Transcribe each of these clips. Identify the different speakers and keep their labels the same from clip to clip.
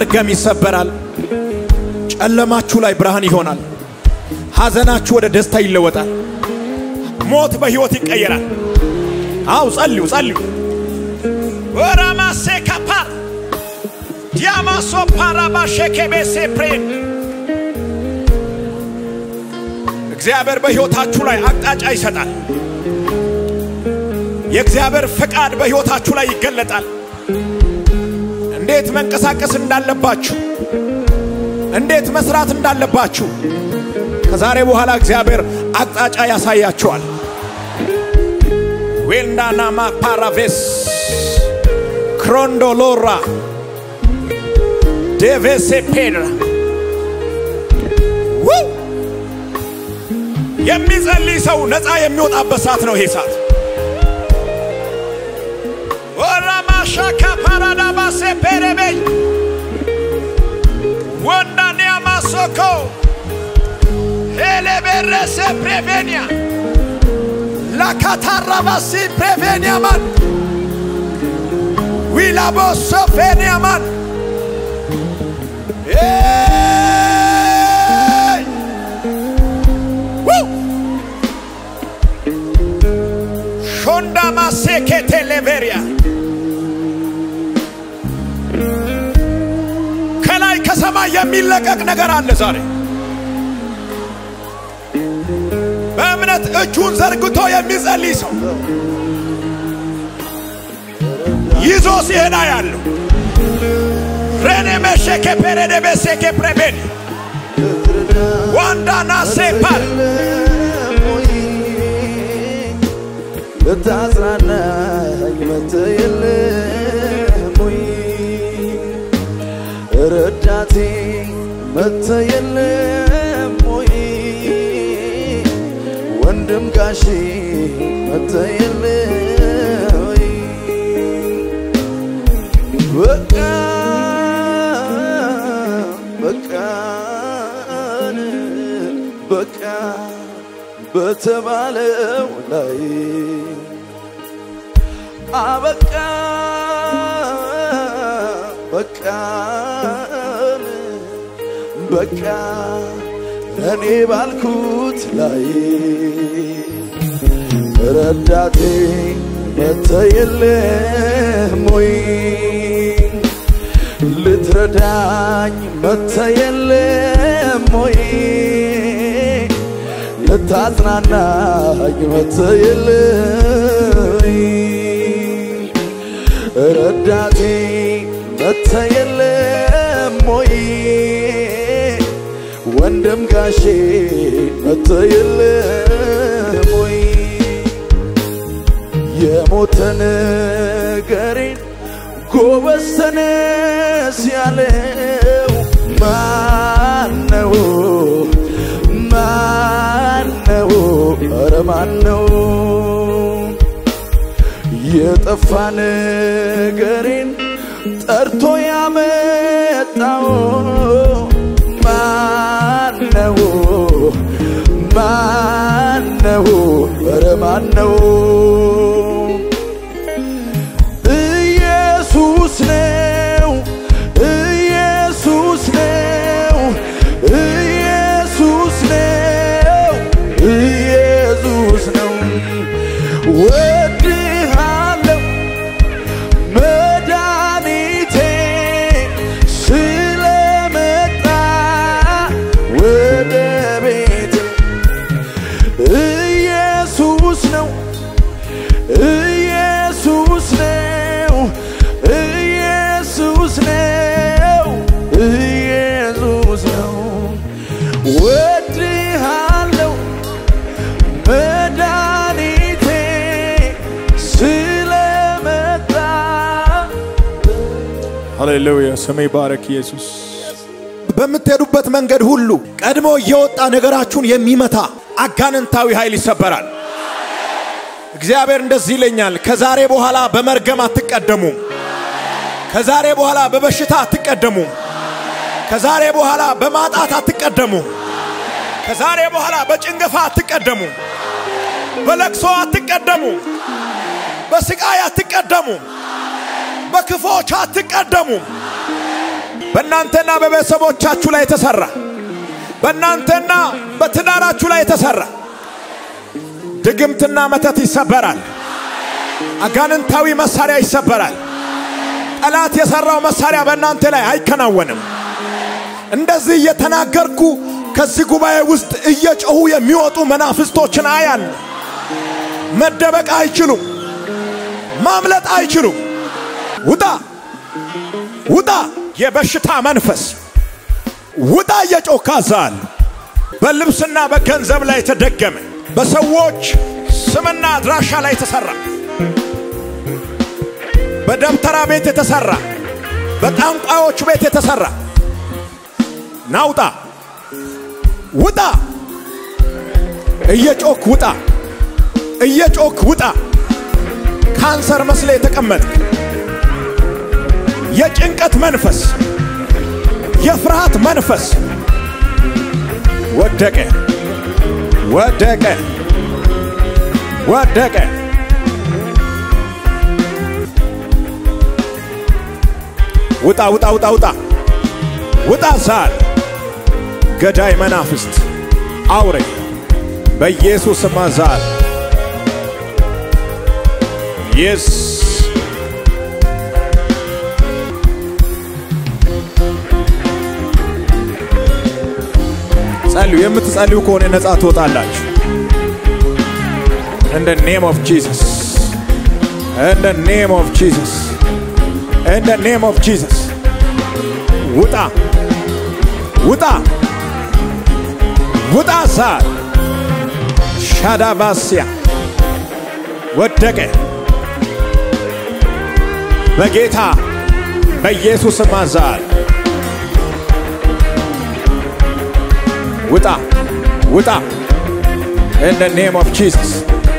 Speaker 1: መርገም ይሰበራል። ጨለማችሁ ላይ ብርሃን ይሆናል። ሐዘናችሁ ወደ ደስታ ይለወጣል። ሞት በሕይወት ይቀየራል። አው ጸልዩ ጸልዩ። ወራማሴ ካፓር ዲያማሶ ፓራባሼኬቤሴ ፕሬን እግዚአብሔር በሕይወታችሁ ላይ አቅጣጫ ይሰጣል። የእግዚአብሔር ፈቃድ በሕይወታችሁ ላይ ይገለጣል። እንዴት መንቀሳቀስ እንዳለባችሁ፣ እንዴት መስራት እንዳለባችሁ ከዛሬ በኋላ እግዚአብሔር አቅጣጫ ያሳያችኋል። ዌልናናማ ፓራቬስ ክሮንዶሎራ ዴቬሴ ፔድራ ውይ! የሚጸልይ ሰው ነፃ የሚወጣበት ሰዓት ነው ይሄ ሰዓት። ወራማሻካ ፓራዳባሴ ፔሬቤይ ወንዳኒያ ማሶኮ ኤሌቤረሴ ፕሬቬኒያ ላካታራባሲ ፕሬቬኒያማን ዊላቦሶ ፌኒያማን ኤይ! ው! ሾንዳ ማሴኬቴ ሌቬሪያ ከላይ ከሰማይ የሚለቀቅ ነገር አለ ዛሬ በእምነት እጁን ዘርግቶ የሚጸልይ ሰው ይዞ ሲሄዳ ያለው ሬኔ መሸኬ ፔሬዴ ቤሴኬ ፕሬቤን ዋንዳና ሴፓል
Speaker 2: ልታጽናናኝ መጥተህ የለም ወይ? ረዳቴ መጥተህ የለም ወይ? ወንድም ጋሼ መጥተህ የለም ወይ? በቃ በቃን በቃ በተባለው ላይ አበቃ በቃን በቃ እኔ ባልኩት ላይ ረዳቴ መጥተህ የለም ወይ ልትረዳኝ መጥተህ የለም ወይ ልታጽናናኝ መጥተህ የለም ወይ ረዳቴ መጥተህ የለም ወይ ወንድም ጋሼ መጥተህ የለም ወይ የሞተ ነገሬን ጎበዝ ተነስ ያለው ማነው? ማነው? ኧረ ማነው? የጠፋ ነገሬን ጠርቶ ያመጣው ማነው? ማነው? ኧረ ማነው? ኢየሱስ ነው። ኢየሱስ ነው። ኢየሱስ ነው። ኢየሱስ ነው። ወድሃለሁ መድኃኒቴ ስለመጣ ወደ ቤት ኢየሱስ ነው ኢየሱስ ነው ኢየሱስ ነው ኢየሱስ ነው ወድሃለሁ መድኃኒቴ ስለመጣ
Speaker 1: ሃሌሉያ ስሜ ባረክ ኢየሱስ። በምትሄዱበት መንገድ ሁሉ ቀድሞ እየወጣ ነገራችሁን የሚመታ አጋንንታዊ ኃይል ይሰበራል። እግዚአብሔር እንደዚህ ይለኛል፣ ከዛሬ በኋላ በመርገም አትቀደሙም። ከዛሬ በኋላ በበሽታ አትቀደሙም። ከዛሬ በኋላ በማጣት አትቀደሙም። ከዛሬ በኋላ በጭንገፋ አትቀደሙም። በለቅሶ አትቀደሙም። በስቃይ አትቀደሙም። በክፎች አትቀደሙም። በእናንተና በቤተሰቦቻችሁ ላይ የተሰራ በእናንተና በትዳራችሁ ላይ የተሰራ ድግምትና መተት ይሰበራል። አጋንንታዊ መሳሪያ ይሰበራል። ጠላት የሰራው መሳሪያ በእናንተ ላይ አይከናወንም። እንደዚህ እየተናገርኩ ከዚህ ጉባኤ ውስጥ እየጮሁ የሚወጡ መናፍስቶችን አያል። መደበቅ አይችሉም፣ ማምለጥ አይችሉም። ውጣ ውጣ! የበሽታ መንፈስ ውጣ! እየጮካ ዛል በልብስና በገንዘብ ላይ የተደገመ በሰዎች ስምና አድራሻ ላይ የተሰራ በደብተራ ቤት የተሰራ በጠንቋዮች ቤት የተሰራ ናውጣ ውጣ! እየጮክ ውጣ! እየጮክ ውጣ! ካንሰር መስለ የተቀመጥክ የጭንቀት መንፈስ፣ የፍርሃት መንፈስ ወደቀ፣ ወደቀ፣ ወደቀ። ውጣ ውጣ ውጣ ውጣ ውጣ! ዛል ገዳይ መናፍስት አውሬ በኢየሱስ ስም ዛል የስ ጸልዩ። የምትጸልዩ ከሆነ ነፃ ትወጣላችሁ። In the name of Jesus. In the name of Jesus. In the name of Jesus. ውጣ ውጣ ውጣ! ዛር ሻዳባስያ ወደቀ በጌታ በኢየሱስ ስም ዛር ውጣ ውጣ! In the name of Jesus.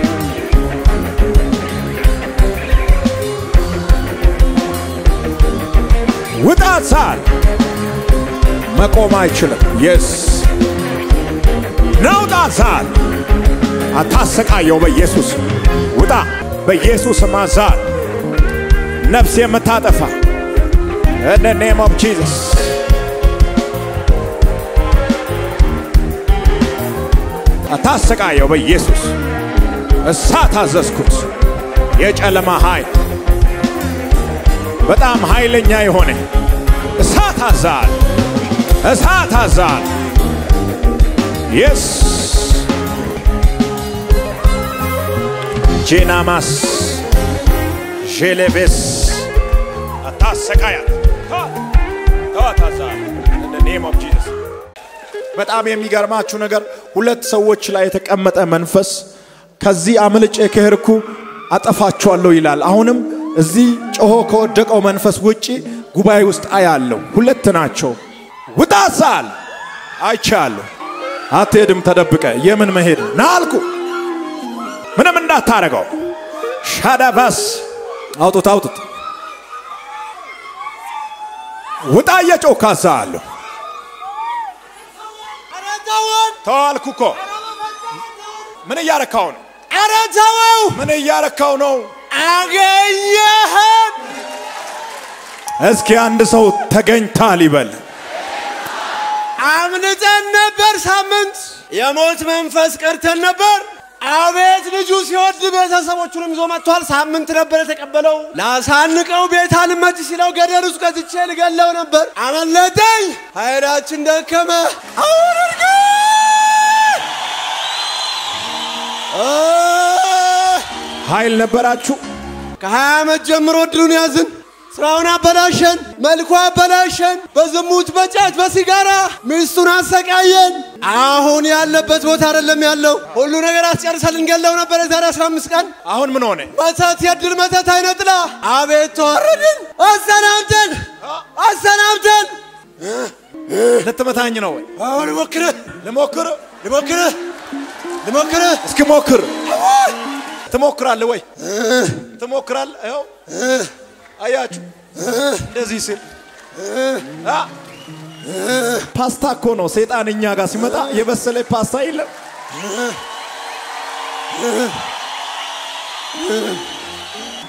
Speaker 1: ውጣ! ዛር መቆም አይችልም። የስ ናውጣ! ዛር አታሰቃየው። በኢየሱስ ውጣ! በኢየሱስ ማዛር ነፍስ የምታጠፋ in the name of Jesus አታሰቃየው። በኢየሱስ እሳት አዘዝኩት። የጨለማ ኃይል በጣም ኃይለኛ የሆነ እሳት አዛል እሳት አዛል የስ ጄናማስ ዤሌቬስ አታሰቃያት ተዋት አዛል in the name of Jesus በጣም የሚገርማችሁ ነገር ሁለት ሰዎች ላይ የተቀመጠ መንፈስ ከዚህ አምልጬ ከሄድኩ አጠፋቸዋለሁ ይላል። አሁንም እዚህ ጮሆ ከወደቀው መንፈስ ውጪ ጉባኤ ውስጥ አያለሁ። ሁለት ናቸው። ውጣ ሳል አይቻለሁ። አትሄድም ተደብቀ የምን መሄድ ና አልኩ። ምንም እንዳታረገው ሻዳባስ አውጡት፣ አውጡት። ውጣ እየጮካ አዛለሁ። ተዋልኩ እኮ ምን እያረካው ነው?
Speaker 2: ኧረ ተወው!
Speaker 1: ምን እያረካው ነው?
Speaker 2: አገኘህን!
Speaker 1: እስኪ አንድ ሰው ተገኝታል ይበል።
Speaker 2: አምልጠን ነበር ሳምንት የሞት መንፈስ ቀርተን ነበር። አቤት ልጁ ሲወድ ቤተሰቦቹንም ይዞ መጥቷል። ሳምንት ነበር የተቀበለው። ላሳንቀው ቤት አልመች ሲለው ገደል ውስጥ ከትቼ ልገለው ነበር። አመለጠኝ። ኃይላችን ደከመ። አሁን እርግ
Speaker 1: ኃይል ነበራችሁ።
Speaker 2: ከሀያ ዓመት ጀምሮ እድሉን ያዝን። ስራውን አበላሸን፣ መልኩ አበላሸን፣ በዝሙት በጫት በሲጋራ ሚስቱን አሰቃየን። አሁን ያለበት ቦታ አይደለም ያለው። ሁሉ ነገር አስጨርሰን ልንገለው ነበር የዛሬ 15 ቀን።
Speaker 1: አሁን ምን ሆነ?
Speaker 2: መተት የድል መተት አይነጥላ። አቤት ተዋረድን። አሰናብተን አሰናብተን።
Speaker 1: ልትመታኝ ነው ወይ?
Speaker 2: አሁን ልሞክርህ
Speaker 1: ልሞክር።
Speaker 2: ልሞክርህ ልሞክርህ
Speaker 1: እስኪ ሞክር። ትሞክራለህ ወይ? ትሞክራለህ? ይኸው አያችሁ፣ እንደዚህ ሲል አ ፓስታ እኮ ነው። ሰይጣን እኛ ጋር ሲመጣ የበሰለ ፓስታ የለም።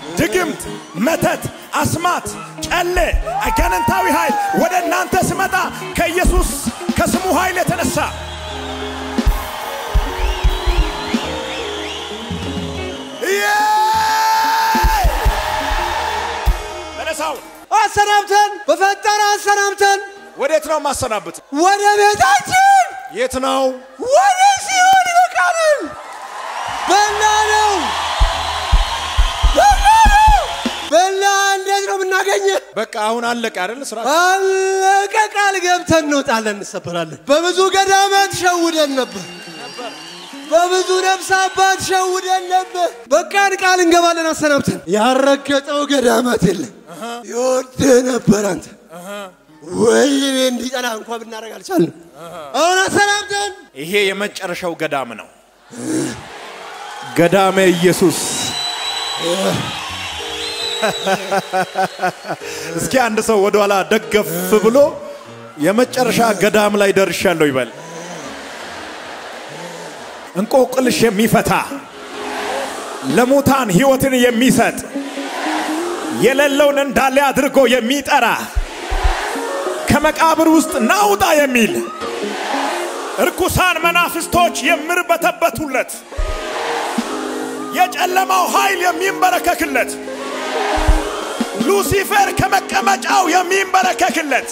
Speaker 1: ድግምት፣ መተት፣ አስማት፣ ጨሌ፣ አጋንንታዊ ኃይል ወደ እናንተ ስመጣ ከኢየሱስ ከስሙ ኃይል የተነሳ ተነሳው።
Speaker 2: አሰናብተን በፈጠረ አሰናብተን
Speaker 1: ወዴት ነው ማሰናብት?
Speaker 2: ወደ ቤታችን
Speaker 1: የት ነው?
Speaker 2: ወደ ሲሆን ይበቃናል። በላ ነው በላ ነው በላ። እንዴት ነው የምናገኘ?
Speaker 1: በቃ አሁን አለቀ አይደል? ስራ
Speaker 2: አለቀ። ቃል ገብተን እንወጣለን፣ እንሰበራለን። በብዙ ገዳማት ሸውደን ነበር። በብዙ ነፍስ አባት ሸውደን ነበር። በቃን ቃል እንገባለን አሰናብተን። ያረገጠው ገዳማት የለም። ይወድ ነበር አንተ ወይ እኔ እንዲጠላ እንኳ ብናደርግ አልቻልንም። አሁን አሰናብተን
Speaker 1: ይሄ የመጨረሻው ገዳም ነው። ገዳመ ኢየሱስ። እስኪ አንድ ሰው ወደኋላ ደገፍ ብሎ የመጨረሻ ገዳም ላይ ደርሻለሁ ይበል። እንቆቅልሽ የሚፈታ ለሙታን ሕይወትን የሚሰጥ የሌለውን እንዳለ አድርጎ የሚጠራ ከመቃብር ውስጥ ናውጣ የሚል እርኩሳን መናፍስቶች የሚርበተበቱለት የጨለማው ኃይል የሚንበረከክለት ሉሲፌር ከመቀመጫው የሚንበረከክለት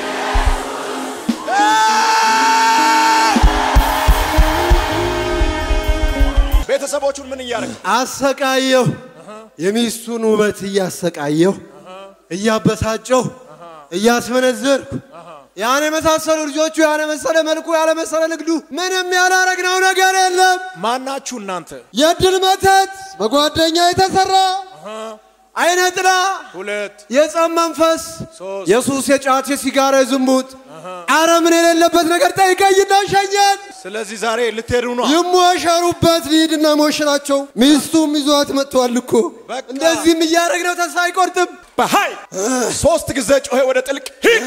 Speaker 1: ቤተሰቦቹን ምን እያደረግ
Speaker 2: አሰቃየሁ። የሚስቱን ውበት እያሰቃየሁ እያበሳጨሁ እያስመነዘርኩ ያን የመሳሰሉ ልጆቹ ያን የመሰለ መልኩ ያለ መሰለ ንግዱ ምንም ያላረግነው ነገር የለም።
Speaker 1: ማናችሁ እናንተ?
Speaker 2: የድል መተት በጓደኛ የተሰራ አይነ ጥላ
Speaker 1: ሁለት
Speaker 2: የጸም መንፈስ
Speaker 1: ሶስት
Speaker 2: የሱስ የጫት የሲጋራ የዝሙት አረምን የሌለበት ነገር ጠይቀይና ሸኘን።
Speaker 1: ስለዚህ ዛሬ ልትሄዱ ነው።
Speaker 2: ይሞሸሩበት ሊድና ሞሽራቸው ሚስቱም ይዟት መጥተዋል እኮ
Speaker 1: በቃ።
Speaker 2: እንደዚህም እያደረግነው ተስፋ አይቆርጥም።
Speaker 1: በኃይል ሶስት ጊዜ ጮኸ ወደ ጥልቅ ሂድ።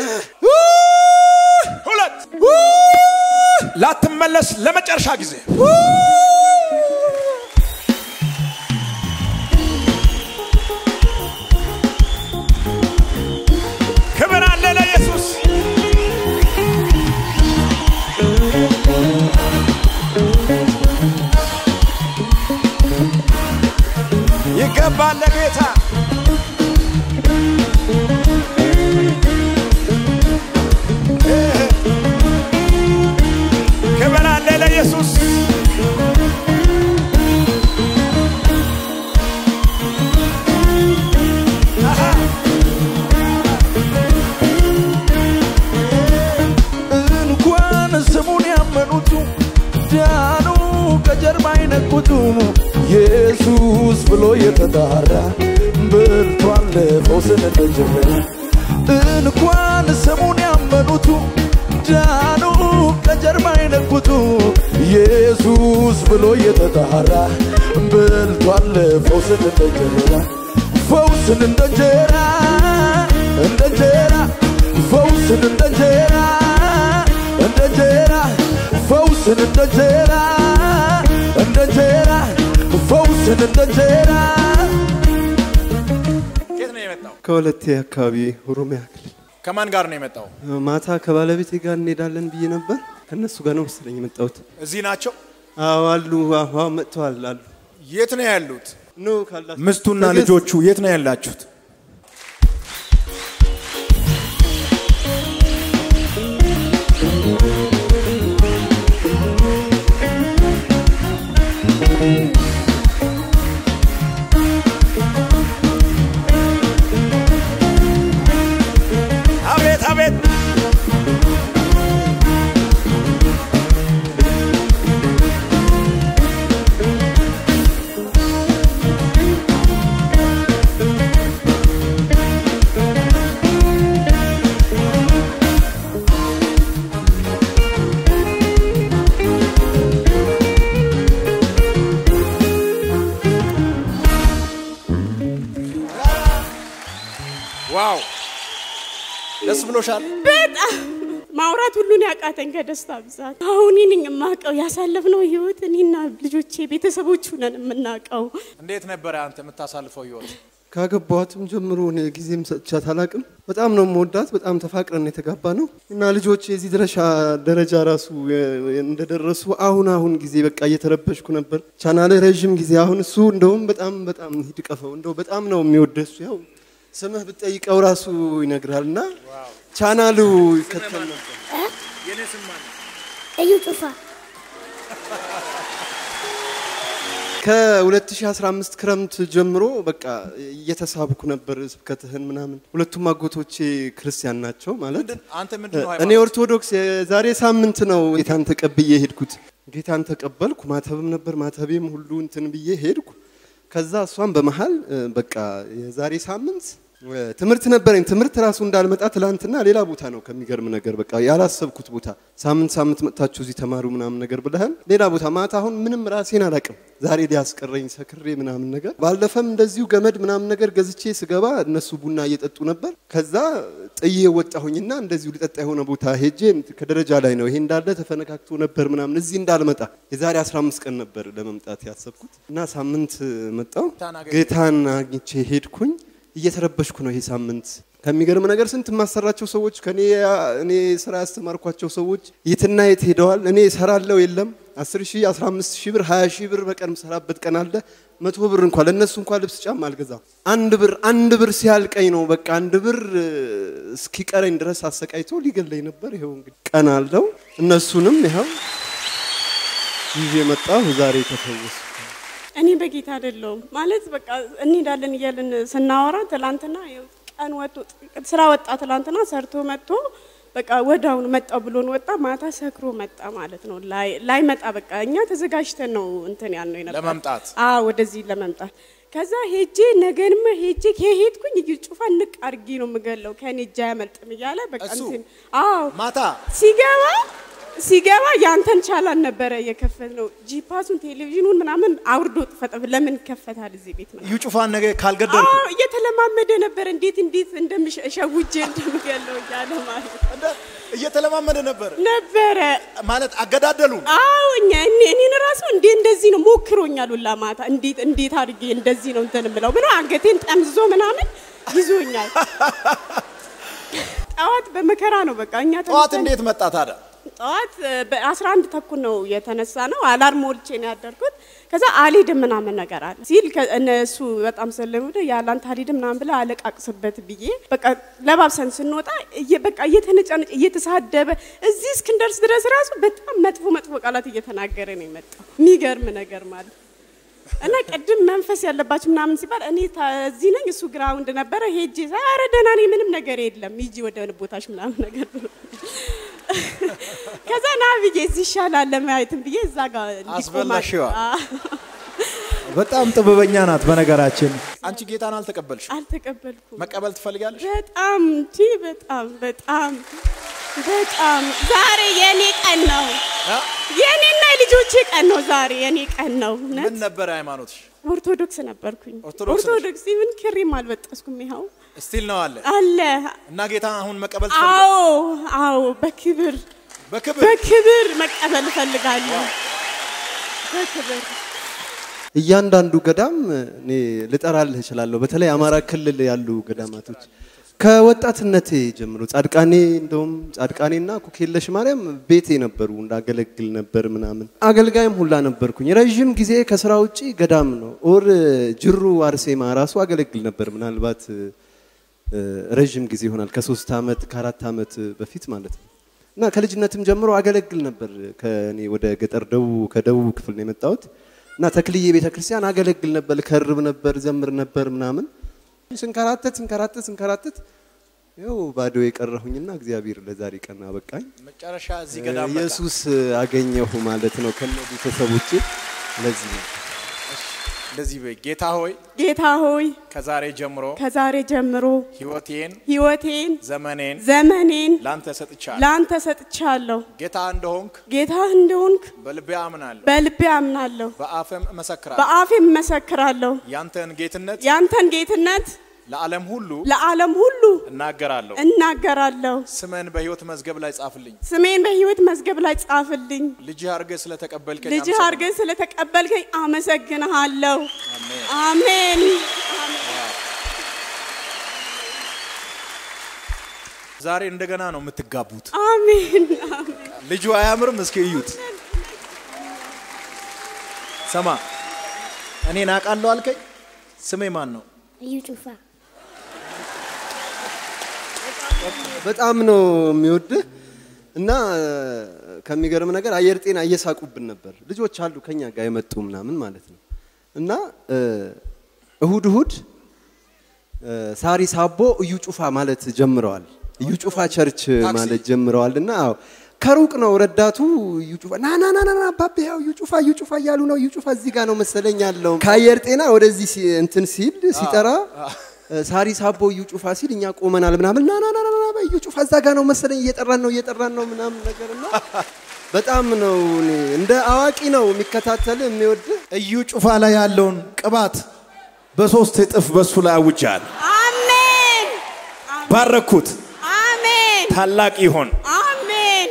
Speaker 1: ሁለት ላትመለስ ለመጨረሻ ጊዜ ክብር አለ ለኢየሱስ። ይገባል ለጌታ ክብር አለ ለኢየሱስ። አሃ
Speaker 3: እንኳን ስሙን ያመኑቱ ዳኑ ከጀርባ አይነቁቱ ኢየሱስ ብሎ የተጣራ በልቷል ፈውስን እንደጀመረ እንኳን ስሙን ያመኑቱ ዳኑ ከጀርባ አይነቁቱ ኢየሱስ ብሎ የተጣራ በልቷል ፈውስን እንደጀመረ ፈውስን እንደጀራ እንደጀራ ፈውስን እንደጀራ እንደጀራ ፈውስን እንደጀራ እንደጀራ ፈውስን እንደጀራ
Speaker 1: ከየት ነው የመጣው?
Speaker 2: ከሁለቴ አካባቢ ኦሮሚያ ክልል
Speaker 1: ከማን ጋር ነው የመጣው?
Speaker 2: ማታ ከባለቤቴ ጋር እንሄዳለን ብዬ ነበር። ከእነሱ ጋር ነው መሰለኝ የመጣሁት።
Speaker 1: እዚህ ናቸው።
Speaker 2: አዎ አሉ፣ አዎ መጥተዋል አሉ።
Speaker 1: የት ነው ያሉት?
Speaker 2: ኑ ካላችሁ
Speaker 1: ምስቱና
Speaker 2: ትዕግስት፣
Speaker 1: ልጆቹ የት ነው ያላችሁት? አቤት አቤት ዋው ደስ ብሎሻል?
Speaker 4: በጣም ማውራት ሁሉን ያቃተኝ ከደስታ ብዛት። አሁን እኔ የማውቀው ያሳለፍነው ህይወት እኔና ልጆቼ ቤተሰቦቹ ነን የምናውቀው።
Speaker 1: እንዴት ነበረ አንተ የምታሳልፈው ህይወት?
Speaker 2: ካገባኋትም ጀምሮ እኔ ጊዜም ሰጥቻት አላቅም። በጣም ነው የምወዳት። በጣም ተፋቅረን የተጋባ ነው እና ልጆች የዚህ ድረሻ ደረጃ ራሱ የ- እንደደረሱ አሁን አሁን ጊዜ በቃ እየተረበሽኩ ነበር። ቻናል ረዥም ጊዜ አሁን እሱ እንደውም በጣም በጣም ሂድ ቀፈው እንደው በጣም ነው የሚወደሱ ያው ስምህ ብትጠይቀው ራሱ ይነግራል እና ቻናሉ ይከተል ነበር።
Speaker 5: እዩ ጩፋ
Speaker 2: ከ2015 ክረምት ጀምሮ በቃ እየተሳብኩ ነበር ስብከትህን ምናምን። ሁለቱም አጎቶቼ ክርስቲያን ናቸው ማለት
Speaker 1: አንተ ምንድን ነው
Speaker 2: እኔ
Speaker 1: ሃይማኖት?
Speaker 2: ኦርቶዶክስ የዛሬ ሳምንት ነው ጌታን ተቀብዬ ሄድኩት። ጌታን ተቀበልኩ። ማተብም ነበር ማተቤም ሁሉ እንትን ብዬ ሄድኩ። ከዛ እሷም በመሀል እ፣ በቃ የዛሬ ሳምንት እ፣ ትምህርት ነበረኝ። ትምህርት ራሱ እንዳልመጣ ትላንትና ሌላ ቦታ ነው ከሚገርም ነገር በቃ ያላሰብኩት ቦታ ሳምንት ሳምንት መጥታችሁ እዚህ ተማሩ ምናምን ነገር ብለህን ሌላ ቦታ ማታ አሁን ምንም ራሴን አላቅም። ዛሬ ሊያስቀረኝ ሰክሬ ምናምን ነገር ባለፈም እንደዚሁ ገመድ ምናምን ነገር ገዝቼ ስገባ እነሱ ቡና እየጠጡ ነበር። ከዛ ጥዬ ወጣሁኝና እንደዚሁ ሊጠጣ የሆነ ቦታ ሄጄ ከደረጃ ላይ ነው ይሄ እንዳለ ተፈነካክቶ ነበር ምናምን እዚህ እንዳልመጣ የዛሬ 15 ቀን ነበር ለመምጣት ያሰብኩት እና ሳምንት መጣው ጌታን አግኝቼ ሄድኩኝ። እየተረበሽኩ ነው ይሄ ሳምንት። ከሚገርም ነገር ስንት የማሰራቸው ሰዎች ከኔ እኔ ስራ ያስተማርኳቸው ሰዎች የትና የት ሄደዋል። እኔ እሰራለሁ የለም 10 ሺህ 15 ሺህ ብር 20 ሺህ ብር በቀን የምሰራበት ቀን አለ። መቶ ብር እንኳን ለእነሱ እንኳን ልብስ ጫማ አልገዛም። አንድ ብር አንድ ብር ሲያልቀኝ ነው በቃ አንድ ብር እ፣ እስኪቀረኝ ድረስ አሰቃይቶ ሊገለኝ ነበር። ይኸው እንግዲህ ቀን አለው። እነሱንም ይኸው ይዤ መጣሁ። ዛሬ ተፈወስኩ።
Speaker 4: እኔ በጌታ አይደለሁም ማለት በቃ እንሄዳለን እያልን ስናወራ ትላንትና ይኸው ቀን ወጥቶ ስራ ወጣ ትላንትና ሰርቶ መጥቶ በቃ ወዳውኑ መጣው ብሎን ወጣ። ማታ ሰክሮ መጣ ማለት ነው። ላይ ላይ መጣ በቃ እኛ ተዘጋጅተን ነው እንትን ያልነው የነበር
Speaker 1: ለመምጣት?
Speaker 4: አዎ ወደዚህ ለመምጣት ከዛ ሄጄ ነገንም ሄጄ ከሄድኩኝ እዩ ጩፋ ንቅ አድርጌ ነው የምገለው ከኔ እጅ አያመልጥም እያለ በቃ
Speaker 1: እሱ?
Speaker 4: እንትን አዎ
Speaker 1: ማታ
Speaker 4: ሲገባ ሲገባ ያንተን ቻላን ነበረ የከፈት ነው ጂፓሱን ቴሌቪዥኑን ምናምን አውርዶ ጥፈጠፍ ለምን ይከፈታል እዚህ ቤት ነው
Speaker 1: እዩ ጩፋን ነገ ካልገደልኩ
Speaker 4: አዎ እየተለማመደ ነበር እንዴት እንዴት እንደምሸውጄ እንደምገለው እያለ ማለት ነው
Speaker 1: እንደ እየተለማመደ ነበር
Speaker 4: ነበረ
Speaker 1: ማለት አገዳደሉን
Speaker 4: አዎ እኛ እኔ እኔን ራሱ እንዴ እንደዚህ ነው ሞክሮኛል ሁላ ማታ እንዴት እንዴት አድርጌ እንደዚህ ነው እንትን ብለው ብሎ አንገቴን ጠምዝዞ ምናምን ይዞኛል ጠዋት በመከራ ነው በቃ እኛ
Speaker 1: ጠዋት
Speaker 4: ተነስተን-
Speaker 1: እንዴት መጣ ታዲያ?
Speaker 4: ጠዋት በአስራ አንድ ተኩል ነው የተነሳ ነው። አላርም ሞልቼ ነው ያደርኩት። ከዛ አልሄድም ምናምን ነገር አለ ሲል ከ- እነሱ በጣም ስለሚወደ ያላንተ አልሄድም ምናምን ብለ አለቃቅስበት ብዬ በቃ ለባብሰን ስንወጣ እየ- በቃ እየተነጫነጭ እየተሳደበ እዚህ እስክንደርስ ድረስ ራሱ በጣም መጥፎ መጥፎ ቃላት እየተናገረ ነው የመጣው። የሚገርም ነገር ማለት እና ቅድም መንፈስ ያለባችሁ ምናምን ሲባል እኔ ታ- እዚህ ነኝ፣ እሱ ግራውንድ ነበረ። ሄጄ ሳይ ኧረ ደህና ነኝ፣ ምንም ነገር የለም፣ ሂጂ ወደ ቦታሽ ምናምን ነገር ብሎ ከዛ ና ብዬ እዚህ ይሻላል ለማየትም ብዬ እዛ ጋር እንዲቆም
Speaker 1: አስበላሽዋ?
Speaker 4: አዎ።
Speaker 1: በጣም ጥበበኛ ናት። በነገራችን አንቺ ጌታን አልተቀበልሽ፣
Speaker 4: አልተቀበልኩም።
Speaker 1: መቀበል ትፈልጋለሽ?
Speaker 4: በጣም እንጂ በጣም በጣም በጣም ዛሬ የኔ ቀን ነው።
Speaker 1: አ?
Speaker 4: የኔና የልጆቼ ቀን ነው ዛሬ የኔ ቀን ነው። እውነት
Speaker 1: ምን ነበር ሃይማኖትሽ?
Speaker 4: ኦርቶዶክስ ነበርኩኝ።
Speaker 1: ኦርቶዶክስ ነሽ?
Speaker 4: ኦርቶዶክስ ኢቭን ክሪም አልበጠስኩም። ይኸው
Speaker 1: ስቲል ነው አለ
Speaker 4: አለ።
Speaker 1: እና ጌታ አሁን መቀበል ትፈልጋለሽ?
Speaker 4: አዎ አዎ፣ በክብር
Speaker 1: በክብር
Speaker 4: በክብር መቀበል እፈልጋለሁ። በክብር
Speaker 2: እያንዳንዱ ገዳም እኔ ልጠራልህ እችላለሁ። በተለይ አማራ ክልል ያሉ ገዳማቶች ከወጣትነቴ ጀምሮ ጻድቃኔ እንደውም ጻድቃኔና ኩክየለሽ ማርያም ቤቴ ነበሩ እንዳገለግል ነበር ምናምን አገልጋይም ሁላ ነበርኩኝ። ረዥም ጊዜ ከስራ ውጪ ገዳም ነው ኦር ጅሩ አርሴማ ራሱ አገለግል ነበር። ምናልባት እ፣ ረዥም ጊዜ ይሆናል ከሶስት ዓመት ከአራት ዓመት በፊት ማለት ነው። እና ከልጅነትም ጀምሮ አገለግል ነበር። ከእኔ ወደ ገጠር ደቡብ ከደቡብ ክፍል ነው የመጣሁት እና ተክልዬ ቤተ ክርስቲያን አገለግል ነበር፣ ከርብ ነበር፣ ዘምር ነበር ምናምን ስንከራተት ስንከራተት ስንከራተት ይኸው ባዶ የቀረሁኝና እግዚአብሔር ለዛሬ ቀን አበቃኝ።
Speaker 1: መጨረሻ እዚህ ገዳም መጣ።
Speaker 2: ኢየሱስ አገኘሁ ማለት ነው ከነ ቤተሰቦቼ። ለዚህ ነው
Speaker 1: እንደዚህ በይ፣ ጌታ ሆይ
Speaker 4: ጌታ ሆይ
Speaker 1: ከዛሬ ጀምሮ
Speaker 4: ከዛሬ ጀምሮ
Speaker 1: ህይወቴን፣
Speaker 4: ህይወቴን
Speaker 1: ዘመኔን
Speaker 4: ዘመኔን
Speaker 1: ላንተ ሰጥቻለሁ።
Speaker 4: ለአንተ ሰጥቻለሁ።
Speaker 1: ጌታ እንደሆንክ
Speaker 4: ጌታ እንደሆንክ
Speaker 1: በልቤ አምናለሁ፣
Speaker 4: በልቤ አምናለሁ፣
Speaker 1: በአፍም እመሰክራለሁ።
Speaker 4: በአፌም እመሰክራለሁ።
Speaker 1: ያንተን ጌትነት
Speaker 4: ያንተን ጌትነት
Speaker 1: ለዓለም ሁሉ
Speaker 4: ለዓለም ሁሉ
Speaker 1: እናገራለሁ።
Speaker 4: እናገራለሁ።
Speaker 1: ስምን በህይወት መዝገብ ላይ ጻፍልኝ።
Speaker 4: ስሜን በህይወት መዝገብ ላይ ጻፍልኝ።
Speaker 1: ልጅህ አድርገህ ስለተቀበልከኝ
Speaker 4: ልጅህ
Speaker 1: አመሰግናለሁ።
Speaker 4: አድርገህ ስለተቀበልከኝ አመሰግንሃለሁ። አሜን። አሜን።
Speaker 1: ዛሬ እንደገና ነው የምትጋቡት።
Speaker 4: አሜን አሜን።
Speaker 1: ልጁ አያምርም? እስኪ እዩት። ሰማ እኔን አውቃለሁ አልከኝ። ስሜ ማን ነው?
Speaker 5: እዩ ጩፋ
Speaker 2: በጣም ነው የሚወድህ እና ከሚገርም ነገር አየር ጤና እየሳቁብን ነበር። ልጆች አሉ ከኛ ጋር የመጡ ምናምን ማለት ነው እና እሁድ እሁድ ሳሪ ሳቦ እዩ ጩፋ ማለት ጀምረዋል። እዩ ጩፋ ቸርች ማለት ጀምረዋል እና አዎ ከሩቅ ነው ረዳቱ እዩ ጩፋ ና ና ና ና ና አባቤ ያው እዩ ጩፋ እዩ ጩፋ እያሉ ነው። እዩ ጩፋ እዚህ ጋር ነው መሰለኝ ያለው። ከአየር ጤና ወደዚህ ሲ- እንትን ሲል ሲጠራ ሳሪ ሳቦ እዩ ጩፋ ሲል እኛ ቆመናል ምናምን ና ና ና ና ና እዩ ጩፋ እዛ ጋር ነው መሰለኝ እየጠራን ነው እየጠራን ነው ምናምን ነገር እና በጣም ነው እኔ እንደ አዋቂ ነው የሚከታተል የሚወድ
Speaker 1: እዩ ጩፋ ላይ ያለውን ቅባት በሶስት እጥፍ በሱ ላይ አውጃል።
Speaker 4: አሜን
Speaker 1: ባረኩት።
Speaker 4: አሜን
Speaker 1: ታላቅ ይሆን።
Speaker 4: አሜን።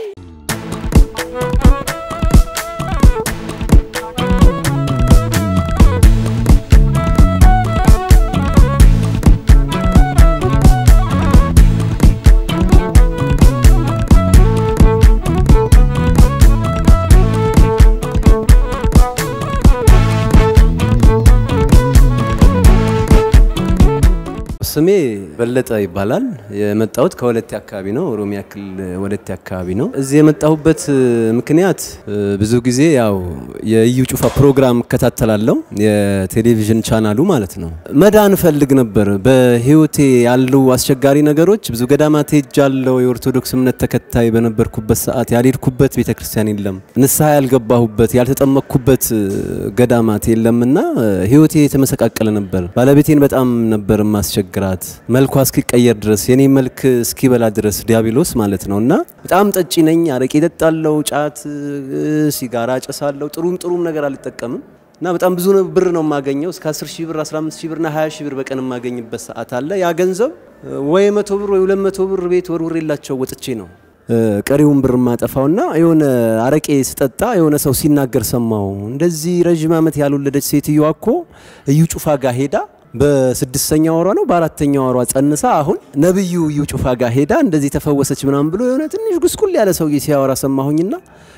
Speaker 2: ስሜ በለጠ ይባላል። የመጣሁት ከወለቴ አካባቢ ነው፣ ኦሮሚያ ክልል ወለቴ አካባቢ ነው። እዚህ የመጣሁበት እ, ምክንያት እ, ብዙ ጊዜ ያው የእዩ ጩፋ ፕሮግራም እከታተላለሁ፣ የቴሌቪዥን ቻናሉ ማለት ነው። መዳን እፈልግ ነበር። በህይወቴ ያሉ አስቸጋሪ ነገሮች ብዙ ገዳማት ሄጃለሁ። የኦርቶዶክስ እምነት ተከታይ በነበርኩበት ሰዓት ያልሄድኩበት ቤተክርስቲያን የለም፣ ንስሐ ያልገባሁበት ያልተጠመቅኩበት እ, ገዳማት የለምና እ, ህይወቴ የተመሰቃቀለ ነበር። ባለቤቴን በጣም ነበር ማስቸግራት መልኳ እስኪቀየር ድረስ የኔ መልክ እስኪበላ ድረስ ዲያብሎስ ማለት ነው። እና በጣም ጠጪ ነኝ። አረቄ እጠጣለሁ፣ ጫት፣ እ፣ ሲጋራ አጨሳለሁ። ጥሩም ጥሩም ነገር አልጠቀምም እና በጣም ብዙ ነው- ብር ነው የማገኘው እስከ 10 ሺህ ብር 15 ሺህ ብርና 20 ሺህ ብር በቀን የማገኝበት ሰዓት አለ። ያ ገንዘብ እ፣ ወይ 100 ብር ወይ 200 ብር ቤት ወርውሬላቸው ወጥቼ ነው እ፣ ቀሪውን ብር ማጠፋውና የሆነ አረቄ ስጠጣ የሆነ ሰው ሲናገር ሰማው። እንደዚህ ረዥም ዓመት ያልወለደች ሴትዮዋ እኮ እዩ ጩፋ ጋር ሄዳ በስድስተኛ ወሯ ነው በአራተኛ ወሯ ጸንሳ አሁን ነብዩ እዩ ጩፋ ጋር ሄዳ እንደዚህ ተፈወሰች ምናምን ብሎ የሆነ ትንሽ ጉስቁል ያለ ሰውዬ ሲያወራ ሰማሁኝና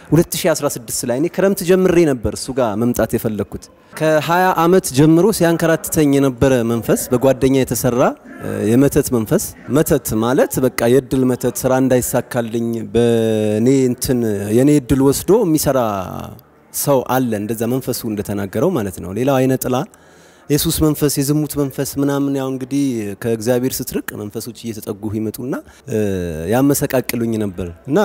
Speaker 2: 2016 ላይ እኔ ክረምት ጀምሬ ነበር እሱ ጋር መምጣት የፈለግኩት። ከ20 ዓመት ጀምሮ ሲያንከራትተኝ የነበረ መንፈስ በጓደኛ የተሰራ እ፣ የመተት መንፈስ። መተት ማለት በቃ የእድል መተት፣ ስራ እንዳይሳካልኝ በእኔ እንትን የኔ እድል ወስዶ የሚሰራ ሰው አለ። እንደዛ መንፈሱ እንደተናገረው ማለት ነው። ሌላው አይነ ጥላ የሱስ መንፈስ የዝሙት መንፈስ ምናምን ያው እንግዲህ ከእግዚአብሔር ስትርቅ መንፈሶች እየተጠጉ ይመጡና እ፣ ያመሰቃቅሉኝ ነበር እና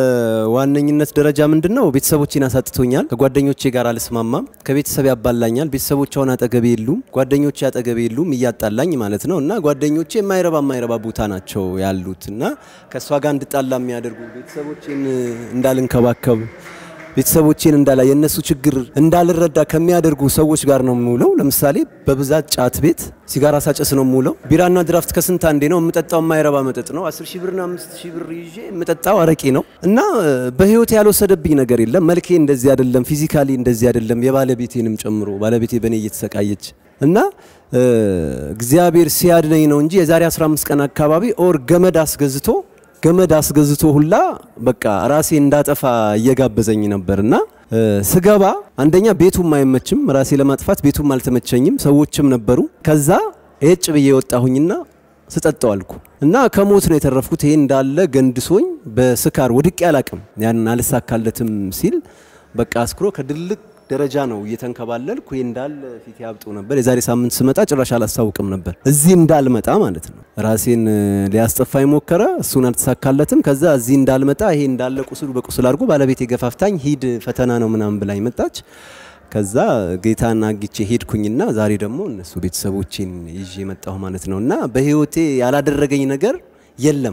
Speaker 2: በዋነኝነት ደረጃ ምንድን ነው ቤተሰቦቼን አሳጥቶኛል። ከጓደኞቼ ጋር አልስማማም። ከቤተሰብ ያባላኛል። ቤተሰቦች አሁን አጠገቤ የሉም። ጓደኞቼ አጠገቤ የሉም፣ እያጣላኝ ማለት ነው እና ጓደኞቼ የማይረባ የማይረባ ቦታ ናቸው ያሉት እና ከእሷ ጋር እንድጣላ የሚያደርጉ ቤተሰቦቼን እንዳልንከባከብ ቤተሰቦቼን እንዳላ የእነሱ ችግር እንዳልረዳ ከሚያደርጉ ሰዎች ጋር ነው የምውለው። ለምሳሌ በብዛት ጫት ቤት ሲጋራ ሳጨስ ነው የምውለው። ቢራና ድራፍት ከስንት አንዴ ነው የምጠጣው። የማይረባ መጠጥ ነው። 10 ሺህ ብርና 5 ሺህ ብር ይዤ የምጠጣው አረቄ ነው እና እ፣ በህይወት ያልወሰደብኝ ነገር የለም። መልኬ እንደዚህ አይደለም፣ ፊዚካሊ እንደዚህ አይደለም። የባለቤቴንም ጨምሮ ባለቤቴ በእኔ እየተሰቃየች እና እ፣ እግዚአብሔር ሲያድነኝ ነው እንጂ የዛሬ 15 ቀን አካባቢ ኦር ገመድ አስገዝቶ ገመድ አስገዝቶ ሁላ በቃ ራሴ እንዳጠፋ እየጋበዘኝ ነበር እና እ፣ ስገባ አንደኛ ቤቱም አይመችም፣ ራሴ ለማጥፋት ቤቱም አልተመቸኝም፣ ሰዎችም ነበሩ። ከዛ ኤጭ ብዬ ወጣሁኝና ስጠጣው አልኩ እና ከሞት ነው የተረፍኩት። ይሄ እንዳለ ገንድሶኝ በስካር ወድቄ አላቅም። ያንን አልሳካለትም ሲል በቃ አስክሮ ከድልቅ ደረጃ ነው እየተንከባለልኩ ይሄ እንዳለ ፊት ያብጡ ነበር። የዛሬ ሳምንት ስመጣ ጭራሽ አላስታውቅም ነበር እዚህ እንዳልመጣ ማለት ነው። ራሴን እ፣ ሊያስጠፋኝ ሞከረ፣ እሱን አልተሳካለትም። ከዛ እዚህ እንዳልመጣ ይሄ እንዳለ ቁስሉ በቁስል አድርጎ ባለቤቴ ገፋፍታኝ ሂድ ፈተና ነው ምናምን ብላኝ መጣች። ከዛ ጌታን አግቼ ሄድኩኝና ዛሬ ደግሞ እነሱ ቤተሰቦቼን ይዤ መጣሁ ማለት ነው እና በህይወቴ ያላደረገኝ ነገር የለም።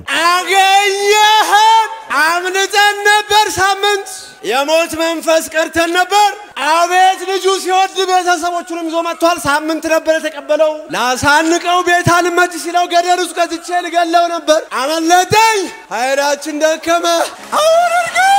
Speaker 6: አገኘህን አምልጠን ነበር ሳምንት የሞት መንፈስ ቀርተን ነበር። አቤት ልጁ ሲወድ ቤተሰቦቹንም ይዞ መጥቷል። ሳምንት ነበር የተቀበለው። ላሳንቀው ቤት አልመች ሲለው ገደል ውስጥ ከትቼ ልገለው ነበር። አመለጠኝ። ኃይላችን ደከመ። አሁን እርግጥ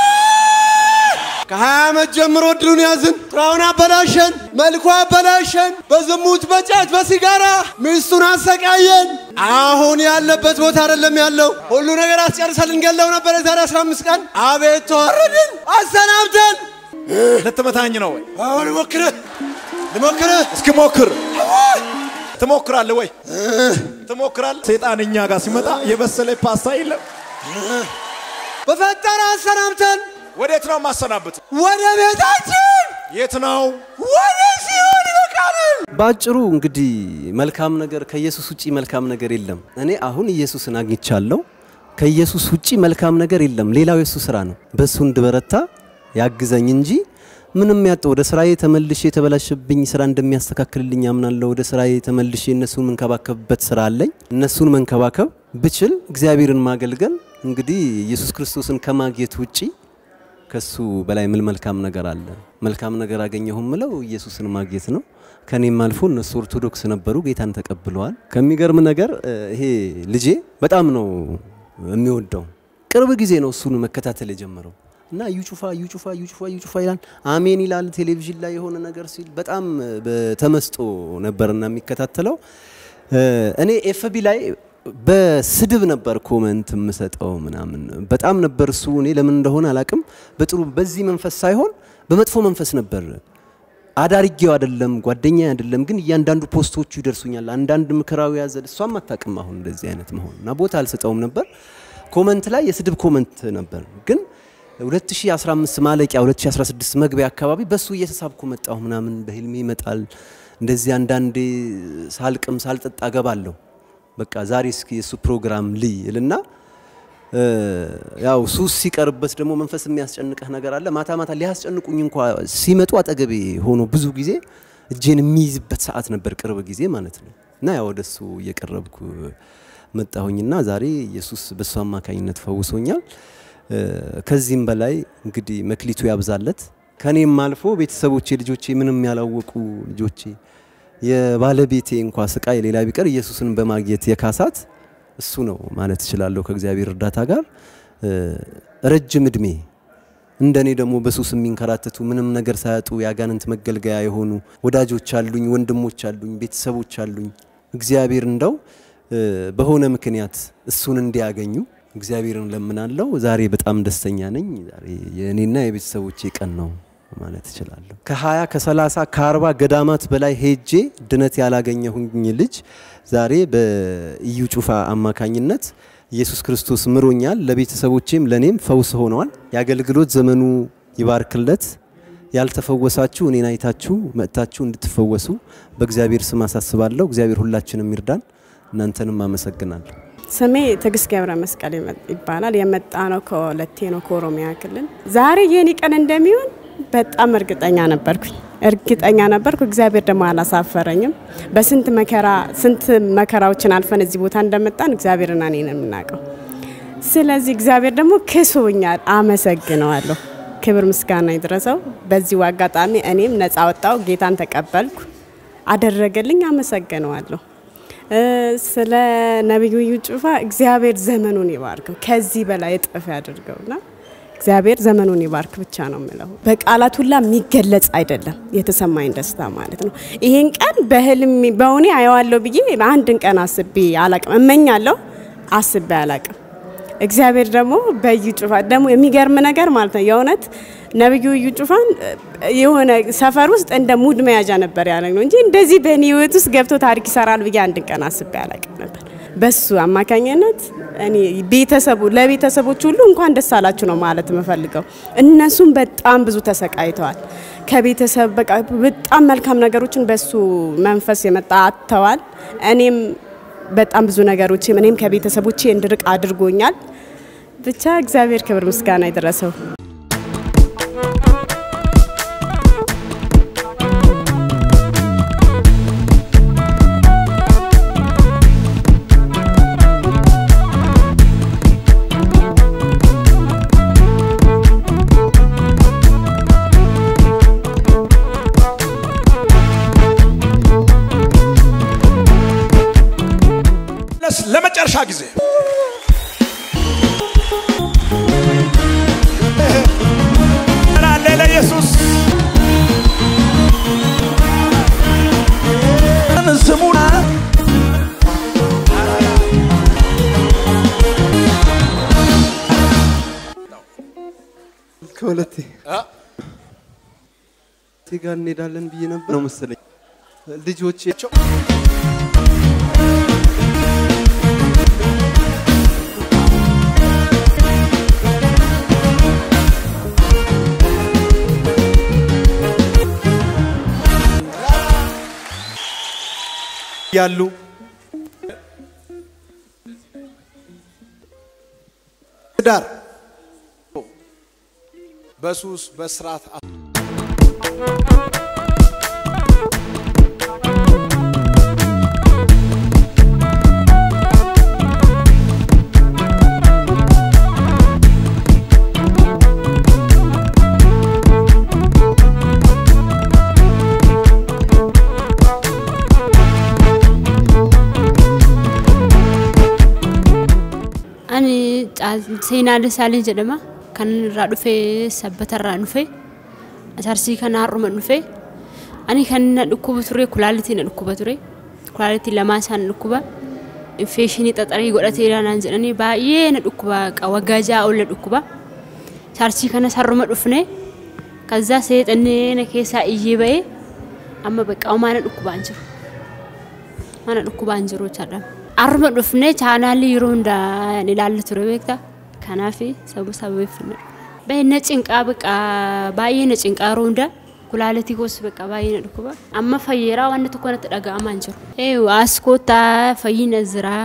Speaker 6: ከሀያ ዓመት ጀምሮ እድሉን ያዝን። ስራውን አበላሸን፣ መልኩ አበላሸን። በዝሙት በጫት በሲጋራ ሚስቱን አሰቃየን።
Speaker 2: አሁን ያለበት ቦታ አይደለም ያለው። ሁሉ ነገር አስጨርሰን ልንገለው ነበር የዛሬ 15 ቀን። አቤት ተዋረድን፣ አሰናብተን።
Speaker 1: ልትመታኝ ነው ወይ?
Speaker 2: አሁን ልሞክርህ ልሞክርህ።
Speaker 1: እስኪ ሞክር። ትሞክራለህ ወይ? ትሞክራለህ። ሰይጣን እኛ ጋር ሲመጣ የበሰለ ፓስታ የለም።
Speaker 2: በፈጠረ አሰናብተን
Speaker 1: ወዴት ነው የማሰናብት?
Speaker 2: ወደ ቤታችን
Speaker 1: የት ነው?
Speaker 2: ወደ ሲሆን ይበቃናል።
Speaker 5: ባጭሩ እንግዲህ መልካም ነገር ከኢየሱስ ውጪ መልካም ነገር የለም። እኔ አሁን ኢየሱስን አግኝቻለሁ። ከኢየሱስ ውጪ መልካም ነገር የለም። ሌላው የሱ ስራ ነው። በሱ እንድበረታ ያግዘኝ እንጂ ምንም ያጣው ወደ ስራዬ ተመልሼ የተበላሸብኝ ስራ እንደሚያስተካክልልኝ አምናለሁ። ወደ ስራዬ ተመልሼ እነሱን መንከባከብበት ስራ አለኝ። እነሱን መንከባከብ ብችል እግዚአብሔርን ማገልገል እንግዲህ ኢየሱስ ክርስቶስን ከማግኘት ውጪ ከሱ በላይ ምን መልካም ነገር አለ? መልካም ነገር አገኘሁ ምለው ኢየሱስን ማግኘት ነው። ከኔም አልፎ እነሱ ኦርቶዶክስ ነበሩ፣ ጌታን ተቀብለዋል። ከሚገርም ነገር እ፣ ይሄ ልጄ በጣም ነው የሚወደው። ቅርብ ጊዜ ነው እሱን መከታተል የጀመረው እና እዩ ጩፋ እዩ ጩፋ እዩ ጩፋ እዩ ጩፋ ይላል፣ አሜን ይላል። ቴሌቪዥን ላይ የሆነ ነገር ሲል በጣም በተመስጦ ነበርና የሚከታተለው እ፣ እኔ ኤፍቢ ላይ በስድብ ነበር ኮመንት የምሰጠው ምናምን በጣም ነበር እሱ እኔ ለምን እንደሆነ አላቅም በጥሩ በዚህ መንፈስ ሳይሆን በመጥፎ መንፈስ ነበር አዳርጌው አይደለም ጓደኛ አይደለም ግን እያንዳንዱ ፖስቶቹ ይደርሱኛል አንዳንድ ምክራዊ ያዘል እሷም አታውቅም አሁን እንደዚህ አይነት መሆን እና ቦታ አልሰጠውም ነበር ኮመንት ላይ የስድብ ኮመንት ነበር ግን 2015 ማለቂያ 2016 መግቢያ አካባቢ በሱ እየተሳብኩ መጣሁ ምናምን በህልሜ ይመጣል እንደዚህ አንዳንዴ ሳልቅም ሳልጠጣ ገባለሁ በቃ ዛሬ እስኪ የሱ ፕሮግራም ልይ እልና እ፣ ያው ሱስ ሲቀርበት ደግሞ መንፈስ የሚያስጨንቅህ ነገር አለ። ማታ ማታ ሊያስጨንቁኝ እንኳ ሲመጡ አጠገቤ ሆኖ ብዙ ጊዜ እጄን የሚይዝበት ሰዓት ነበር፣ ቅርብ ጊዜ ማለት ነው። እና ያው ወደሱ እየቀረብኩ መጣሁኝና ዛሬ ኢየሱስ በሱ አማካኝነት ፈውሶኛል። እ፣ ከዚህም በላይ እንግዲህ መክሊቱ ያብዛለት። ከኔም አልፎ ቤተሰቦቼ፣ ልጆቼ ምንም ያላወቁ ልጆቼ የባለቤቴ እንኳ ስቃይ ሌላ ቢቀር ኢየሱስን በማግኘት የካሳት እሱ ነው ማለት እችላለሁ። ከእግዚአብሔር እርዳታ ጋር እ፣ ረጅም እድሜ እንደኔ ደግሞ በሱስ የሚንከራተቱ ምንም ነገር ሳያጡ የአጋንንት መገልገያ የሆኑ ወዳጆች አሉኝ፣ ወንድሞች አሉኝ፣ ቤተሰቦች አሉኝ። እግዚአብሔር እንደው እ፣ በሆነ ምክንያት እሱን እንዲያገኙ እግዚአብሔርን ለምናለው። ዛሬ በጣም ደስተኛ ነኝ። ዛሬ የእኔና የቤተሰቦቼ ቀን ነው ማለት እችላለሁ። ከ20 ከ30 ከ40 ገዳማት በላይ ሄጄ ድነት ያላገኘሁኝ ልጅ ዛሬ በኢዩ ጩፋ አማካኝነት ኢየሱስ ክርስቶስ ምሮኛል። ለቤተሰቦቼም ለኔም ፈውስ ሆነዋል። የአገልግሎት ዘመኑ ይባርክለት። ያልተፈወሳችሁ እኔን አይታችሁ መጥታችሁ እንድትፈወሱ በእግዚአብሔር ስም አሳስባለሁ። እግዚአብሔር ሁላችንም ይርዳን። እናንተንም አመሰግናለሁ።
Speaker 4: ስሜ ትዕግስት ገብረ መስቀል ይመ- ይባላል። የመጣ ነው ከወለቴ ነው ከኦሮሚያ ክልል። ዛሬ የኔ ቀን እንደሚሆን በጣም እርግጠኛ ነበርኩኝ እርግጠኛ ነበርኩ። እግዚአብሔር ደግሞ አላሳፈረኝም። በስንት መከራ ስንት መከራዎችን አልፈን እዚህ ቦታ እንደመጣን እግዚአብሔርና እኔ ነው የምናውቀው። ስለዚህ እግዚአብሔር ደግሞ ክሶኛል፣ አመሰግነዋለሁ። ክብር ምስጋና ይድረሰው። በዚሁ አጋጣሚ እኔም ነፃ ወጣው፣ ጌታን ተቀበልኩ፣ አደረገልኝ፣ አመሰግነዋለሁ። እ፣ ስለ ነቢዩ እዩ ጩፋ እግዚአብሔር ዘመኑን ይባርከው፣ ከዚህ በላይ እጥፍ ያድርገውና እግዚአብሔር ዘመኑን ይባርክ ብቻ ነው የምለው። በቃላት ሁላ የሚገለጽ አይደለም የተሰማኝ ደስታ ማለት ነው። ይህን ቀን በህልም በእውኔ አየዋለሁ ብዬ አንድን ቀን አስቤ አላቅም። እመኛለሁ፣ አስቤ አላቅም። እግዚአብሔር ደግሞ በእዩ ጩፋ ደግሞ የሚገርም ነገር ማለት ነው የእውነት ነቢዩ እዩ ጩፋን እ፣ የሆነ ሰፈር ውስጥ እንደ ሙድ መያዣ ነበር ያለ ነው እንጂ እንደዚህ በእኔ ህይወት ውስጥ ገብቶ ታሪክ ይሰራል ብዬ አንድን ቀን አስቤ አላቅም ነበር። በሱ አማካኝነት እኔ ቤተሰቡ ለቤተሰቦች ሁሉ እንኳን ደስ አላችሁ ነው ማለት የምፈልገው። እነሱም በጣም ብዙ ተሰቃይተዋል። ከቤተሰብ በቃ በጣም መልካም ነገሮችን በሱ መንፈስ የመጣ አጥተዋል። እኔም በጣም ብዙ ነገሮች እኔም ከቤተሰቦቼ እንድርቅ አድርጎኛል። ብቻ እግዚአብሔር ክብር ምስጋና ይድረሰው።
Speaker 1: ለስ- ለመጨረሻ ጊዜ አለ ለኢየሱስ
Speaker 3: ስሙን
Speaker 5: ማለት ጋር እንሄዳለን ብዬ ነበር ነው መሰለኝ ልጆቼ
Speaker 1: ያሉ ዳር በሱስ በስርዓት
Speaker 7: Ani Caal- seenaa Dasaalii jedhama. Kan irraa dhufee sabbatarraa dhufee asarsii kana har'uma dhufee ani kan na dhukkuba ture kulaalitii na dhukkuba ture kulaalitii lamaa isaan na dhukkuba infeeshinii xaxarii godhatee naan jedhanii baay'ee na dhukkuba qa- waggaa ja'a ol na dhukkuba asarsii kanas har'uma dhufne kazaa seexannee na keessaa iyyee ba'ee amma bakka homaa na dhukkubaan jiru mana dhukkubaan jiru jedhama. Har'uma dhufnee chaanaalii yeroo hundaa ni ilaalla ture beektaa kanaaf sabu sababeeffannaa. Baay'ee na cinqaa baqa baay'ee na cinqaa yeroo hundaa kulaalitii koos baqa baay'ee na dhukkuba. Amma fayyeeraa wanti tokko natti dhaga'amaa hin jiru. Ee as koottaa fayyina jira